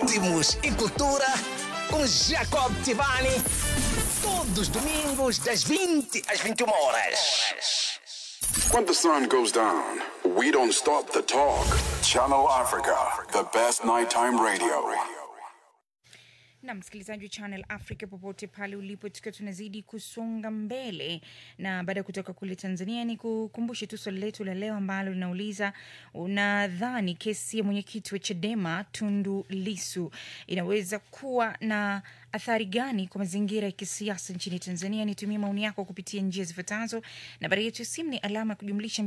ritmos e cultura com Jacob Tivani. Todos os domingos, das 20 às 21 horas. When the sun goes down, we don't stop the talk. Channel Africa, the best nighttime radio. na msikilizaji wa Channel Africa popote pale ulipo, tukiwa tunazidi kusonga mbele, na baada ya kutoka kule Tanzania, ni kukumbushe tu swali letu la leo ambalo linauliza unadhani kesi ya mwenyekiti wa Chadema Tundu Lisu inaweza kuwa na athari gani kwa mazingira ya kisiasa nchini Tanzania? Nitumie maoni yako kupitia njia zifuatazo. Nambari yetu ya simu ni alama ya kujumlisha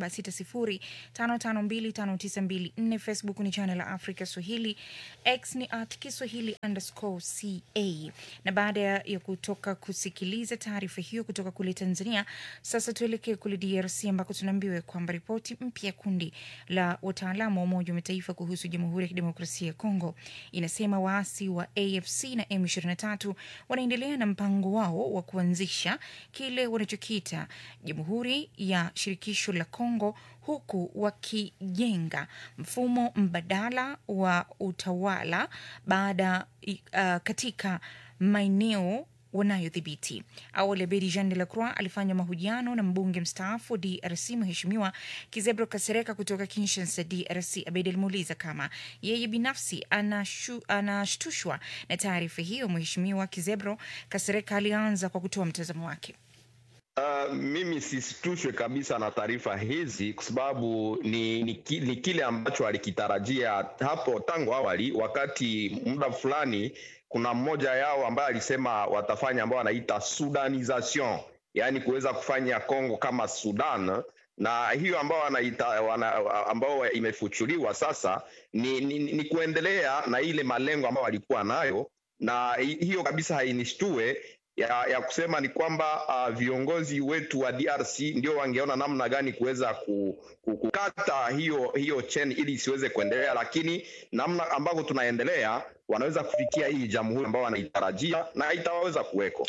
276055259254. Facebook ni Channel Africa Swahili, X ni at Kiswahili underscore ca. Na baada ya kutoka kusikiliza taarifa hiyo kutoka kule Tanzania, sasa tuelekee kule DRC ambako tunaambiwa kwamba ripoti mpya ya kundi la wataalamu wa Umoja wa Mataifa kuhusu Jamhuri ya Kidemokrasia ya Kongo inasema waasi wa AFC na M23 wanaendelea na mpango wao wa kuanzisha kile wanachokiita Jamhuri ya Shirikisho la Kongo huku wakijenga mfumo mbadala wa utawala baada uh, katika maeneo wanayodhibiti. Awali Abedi Jean de la Croix alifanya mahojiano na mbunge mstaafu wa DRC Mheshimiwa Kizebro Kasereka kutoka Kinshasa, DRC. Abedi alimuuliza kama yeye binafsi anashu, anashtushwa na taarifa hiyo. Mheshimiwa Kizebro Kasereka alianza kwa kutoa mtazamo wake. Uh, mimi sisitushwe kabisa na taarifa hizi kwa sababu ni, ni, ki, ni kile ambacho alikitarajia hapo tangu awali, wakati muda fulani kuna mmoja yao ambaye alisema watafanya ambao wanaita sudanization, yaani kuweza kufanya Kongo kama Sudan na hiyo ambao wanaita wana, ambao imefuchuliwa sasa ni, ni, ni kuendelea na ile malengo ambayo walikuwa nayo, na hiyo kabisa hainishtue ya, ya kusema ni kwamba uh, viongozi wetu wa DRC ndio wangeona namna gani kuweza kukata hiyo hiyo chain ili isiweze kuendelea, lakini namna ambavyo tunaendelea wanaweza kufikia hii jamhuri ambao wanaitarajia na itawaweza kuweko.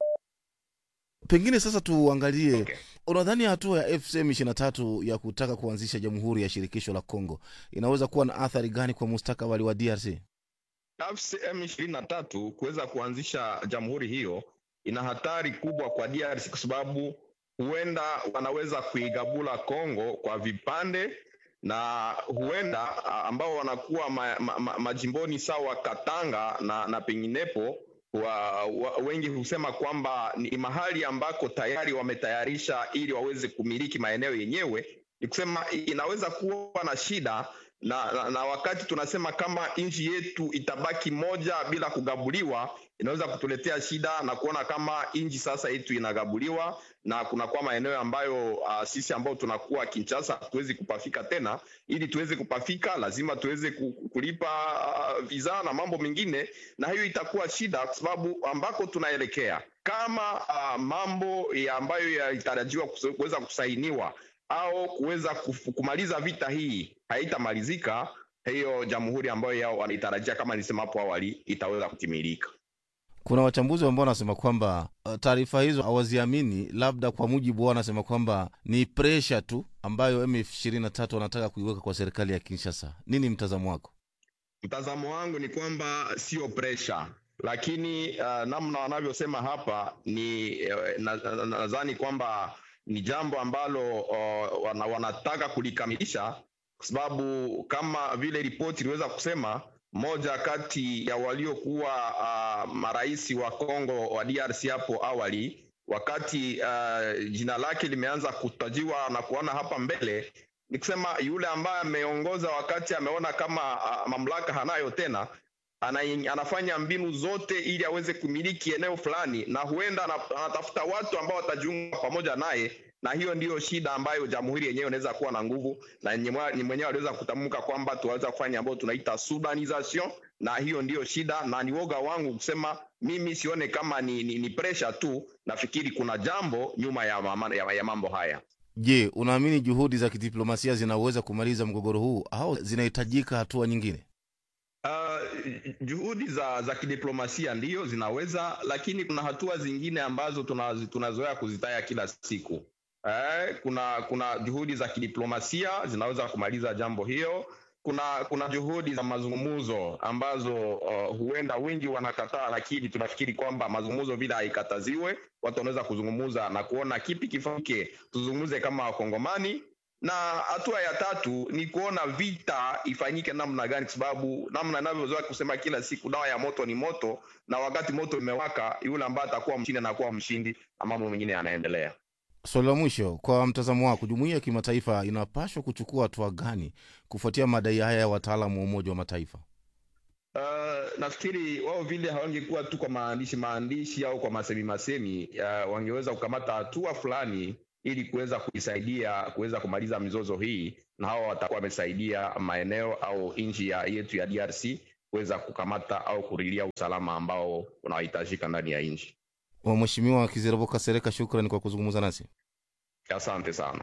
Pengine sasa tuangalie, okay. Unadhani hatua ya FCM 23 ya kutaka kuanzisha jamhuri ya shirikisho la Kongo inaweza kuwa na athari gani kwa mustakabali wa DRC? FCM 23 kuweza kuanzisha jamhuri hiyo ina hatari kubwa kwa DRC kwa sababu huenda wanaweza kuigabula Kongo kwa vipande na huenda ambao wanakuwa ma, ma, ma, majimboni sawa Katanga na, na penginepo wa, wa, wengi husema kwamba ni mahali ambako tayari wametayarisha ili waweze kumiliki maeneo yenyewe. Ni kusema inaweza kuwa na shida na, na, na wakati tunasema kama nchi yetu itabaki moja bila kugabuliwa, inaweza kutuletea shida na kuona kama nchi sasa yetu inagabuliwa na kunakuwa maeneo ambayo uh, sisi ambao tunakuwa Kinshasa hatuwezi kupafika tena. Ili tuweze kupafika, lazima tuweze kulipa uh, visa na mambo mengine, na hiyo itakuwa shida kwa sababu ambako tunaelekea kama uh, mambo ya ambayo yalitarajiwa kuweza kusainiwa au kuweza kumaliza vita hii haitamalizika, hiyo jamhuri ambayo yao wanaitarajia kama nilisema hapo awali itaweza kutimilika. Kuna wachambuzi ambao wanasema kwamba uh, taarifa hizo hawaziamini, labda kwa mujibu wao wanasema kwamba ni presha tu ambayo M23 wanataka kuiweka kwa serikali ya Kinshasa. Nini mtazamo wako? Mtazamo wangu ni kwamba sio presha, lakini uh, namna wanavyosema hapa ni uh, nadhani na, kwamba ni jambo ambalo uh, wana, wanataka kulikamilisha kwa sababu kama vile ripoti iliweza kusema moja kati ya waliokuwa uh, marais wa Kongo wa DRC hapo awali, wakati uh, jina lake limeanza kutajiwa na kuona hapa mbele, ni kusema yule ambaye ameongoza wakati ameona kama uh, mamlaka hanayo tena ana, anafanya mbinu zote ili aweze kumiliki eneo fulani, na huenda anatafuta watu ambao watajiunga pamoja naye na hiyo ndiyo shida ambayo jamhuri yenyewe inaweza kuwa na nguvu, na ni mwenyewe aliweza kutamka kwamba tunaweza kufanya ambayo tunaita sudanization, na hiyo ndiyo shida, na ni woga wangu kusema mimi sione kama ni, ni, ni pressure tu, nafikiri kuna jambo nyuma ya, mama, ya, ya mambo haya. Je, unaamini juhudi za kidiplomasia zinaweza kumaliza mgogoro huu au zinahitajika hatua nyingine? Uh, juhudi za za kidiplomasia ndiyo zinaweza, lakini kuna hatua zingine ambazo tunazoea tuna kuzitaya kila siku. Eh, kuna kuna juhudi za kidiplomasia zinaweza kumaliza jambo hiyo. kuna kuna juhudi za mazungumzo ambazo uh, huenda wengi wanakataa, lakini tunafikiri kwamba mazungumzo vile haikataziwe, watu wanaweza kuzungumza na kuona kipi kifanyike, tuzungumze kama Wakongomani na hatua ya tatu ni kuona vita ifanyike namna gani, kwa sababu namna inavyozoea kusema kila siku, dawa ya moto ni moto, na wakati moto imewaka, yule ambaye atakuwa mshindi anakuwa mshindi na mambo mengine yanaendelea. Swali la mwisho, kwa mtazamo wako, jumuiya ya kimataifa inapaswa kuchukua hatua gani kufuatia madai haya ya wataalamu wa Umoja wa Mataifa? Uh, nafikiri wao vile hawangekuwa tu kwa maandishi maandishi au kwa masemi masemi, uh, wangeweza kukamata hatua fulani ili kuweza kuisaidia kuweza kumaliza mizozo hii, na hao watakuwa wamesaidia maeneo au nchi ya yetu ya DRC kuweza kukamata au kurilia usalama ambao unahitajika ndani ya nchi. Wa Mheshimiwa Kizerboka Sereka, shukrani kwa kuzungumza nasi. Asante sana.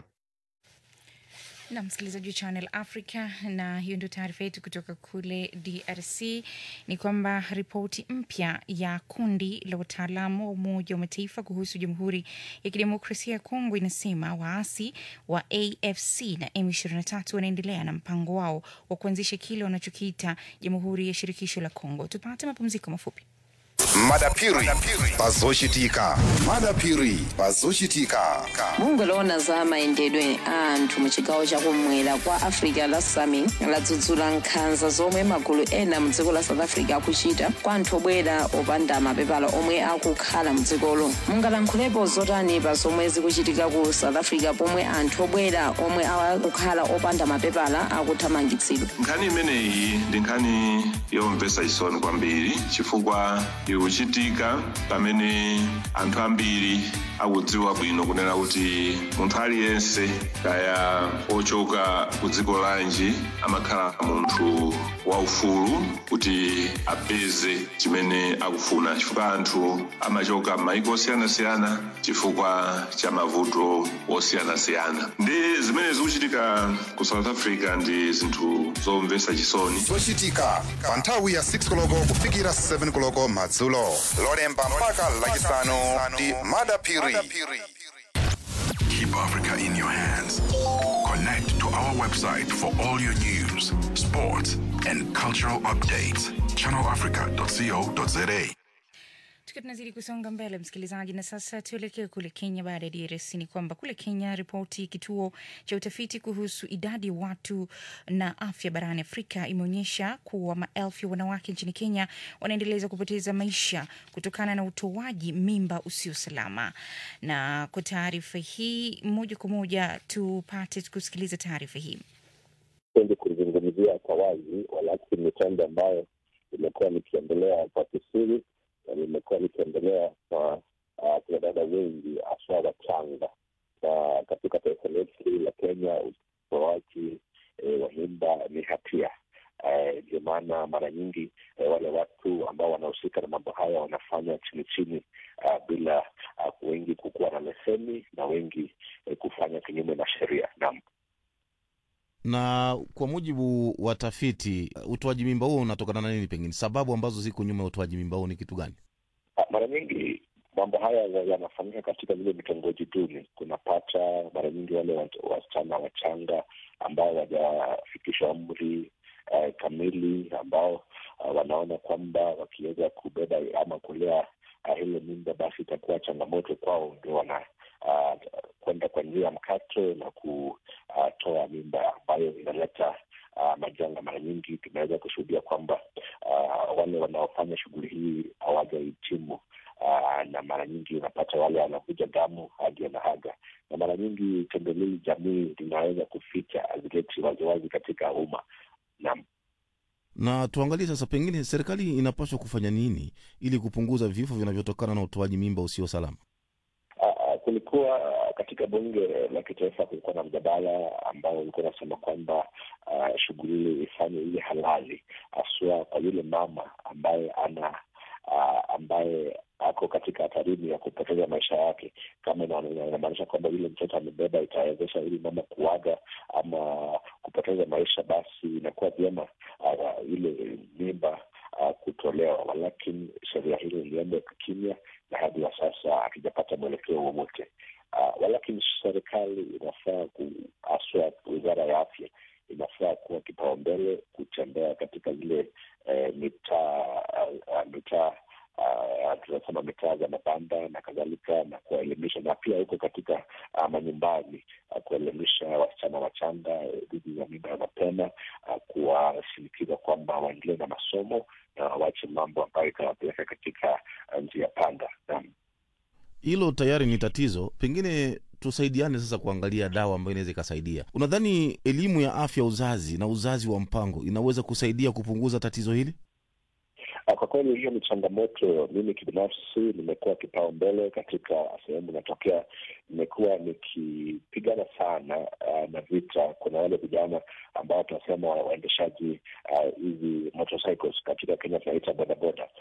na msikilizaji wa Channel Africa, na hiyo ndio taarifa yetu kutoka kule DRC. Ni kwamba ripoti mpya ya kundi la wataalamu wa Umoja wa Mataifa kuhusu Jamhuri ya Kidemokrasia ya Kongo inasema waasi wa AFC na M23 wanaendelea na mpango wao wa kuanzisha kile wanachokiita Jamhuri ya Shirikisho la Kongo. Tupate mapumziko mafupi. madapiri pazochitika madapiri pazochitika mungoloona za mayendedwe a anthu mu chigawo chakumwera kwa africa la sami ladzudzula nkhanza zomwe magulu ena mu dziko la south africa akuchita kwa anthu obwera opanda mapepala omwe akukhala mu dzikolo mungalankhulapo zotani pa zomwe zikuchitika ku south africa pomwe anthu obwera omwe akukhala opanda mapepala akuthamangitsidwa nkhani imeneyi ndi nkhani yomvetsa chisoni kwambiri chifukwa ikuchitika pamene anthu ambiri akudziwa bwino kunena kuti munthu aliyense kaya ochoka ku dziko lanji amakhala munthu waufulu kuti apeze chimene akufuna chifukwa anthu amachoka m'mayiko osiyanasiyana chifukwa cha mavuto osiyanasiyana ndi zimene zikuchitika ku south africa ndi zinthu zomvetsa chisoni zochitika pa nthawi ya 6 koloko kufikira 7 koloko madzulo lolemba mpaka lachisanu ndi madapiri Keep Africa in your hands. Connect to our website for all your news, sports, and cultural updates. ChannelAfrica.co.za. Tukiwa tunazidi kusonga mbele, msikilizaji, na sasa tuelekee kule Kenya. Baada ya DRC ni kwamba kule Kenya, ripoti kituo cha utafiti kuhusu idadi ya watu na afya barani Afrika imeonyesha kuwa maelfu ya wanawake nchini Kenya wanaendeleza kupoteza maisha kutokana na utoaji mimba usio salama. Na kwa taarifa hii, moja kwa moja tupate kusikiliza taarifa hii. sipendi kuzungumzia kwa wazi, walakini ni trend ambayo imekuwa likiendelea kwa kisiri na limekuwa likiendelea kwa uh, kina dada wengi haswa wachanga, na katika taifa letu hili la Kenya utoaji eh, wa mimba ni hatia. Eh, Ndio maana mara nyingi eh, wale watu ambao wanahusika na mambo haya wanafanya chini chini, uh, bila uh, wengi kukuwa na leseni na wengi eh, kufanya kinyume na sheria. Naam. Na kwa mujibu wa tafiti, utoaji mimba huo unatokana na nini? Pengine sababu ambazo ziko nyuma ya utoaji mimba huo ni kitu gani? Ah, mara nyingi mambo haya ya- yanafanyika katika vile vitongoji duni. Kunapata mara nyingi wale wat- wasichana wachanga ambao wajafikisha umri eh, kamili, ambao ah, wanaona kwamba wakiweza kubeba ama kulea ah, hilo mimba, basi itakuwa changamoto kwao, ndio wana ah, kwenda kwa njia ya mkato na kutoa mimba ambayo inaleta uh, majanga. Mara nyingi tunaweza kushuhudia kwamba uh, wale wanaofanya shughuli hii hawajahitimu uh, na mara nyingi unapata wale wanavuja damu hadi wanahaga, na mara nyingi tendo hili jamii linaweza kuficha, hazileti waziwazi katika umma. Naam. Na tuangalie sasa, pengine serikali inapaswa kufanya nini ili kupunguza vifo vinavyotokana na utoaji mimba usio salama? Uh, kulikuwa katika bunge la kitaifa kulikuwa na mjadala ambao ulikuwa unasema kwamba uh, shughuli ile ifanye ile halali haswa kwa yule mama ambaye ana uh, ambaye ako katika hatarini ya kupoteza maisha yake. Kama ina- ina- inamaanisha kwamba yule mtoto amebeba itawezesha yule mama kuaga ama kupoteza maisha, basi inakuwa vyema uh, ile mimba uh, kutolewa, walakini sheria hili ilienda kimya na hadi wa sasa hatujapata mwelekeo wowote. Uh, walakini serikali inafaa ku haswa wizara ya afya inafaa kuwa kipaumbele katika zile eh, mitaa uh, mitaa uh, tunasema mitaa za mabanda na kadhalika na kuwaelimisha na pia huko katika uh, manyumbani uh, kuwaelimisha wasichana wachanga dhidi ya mimba ya mapema uh, kuwashinikiza kwamba waendelee na masomo na wache mambo ambayo itawapeleka katika uh, njia panda naam hilo tayari ni tatizo pengine tusaidiane sasa kuangalia dawa ambayo inaweza ikasaidia unadhani elimu ya afya uzazi na uzazi wa mpango inaweza kusaidia kupunguza tatizo hili Ah, Kwa kweli hiyo ni changamoto. Mimi kibinafsi nimekuwa kipaumbele katika sehemu inatokea, nimekuwa nikipigana sana uh, na vita. Kuna wale vijana ambao tunasema waendeshaji ah, hizi motorcycles katika Kenya tunaita bodaboda,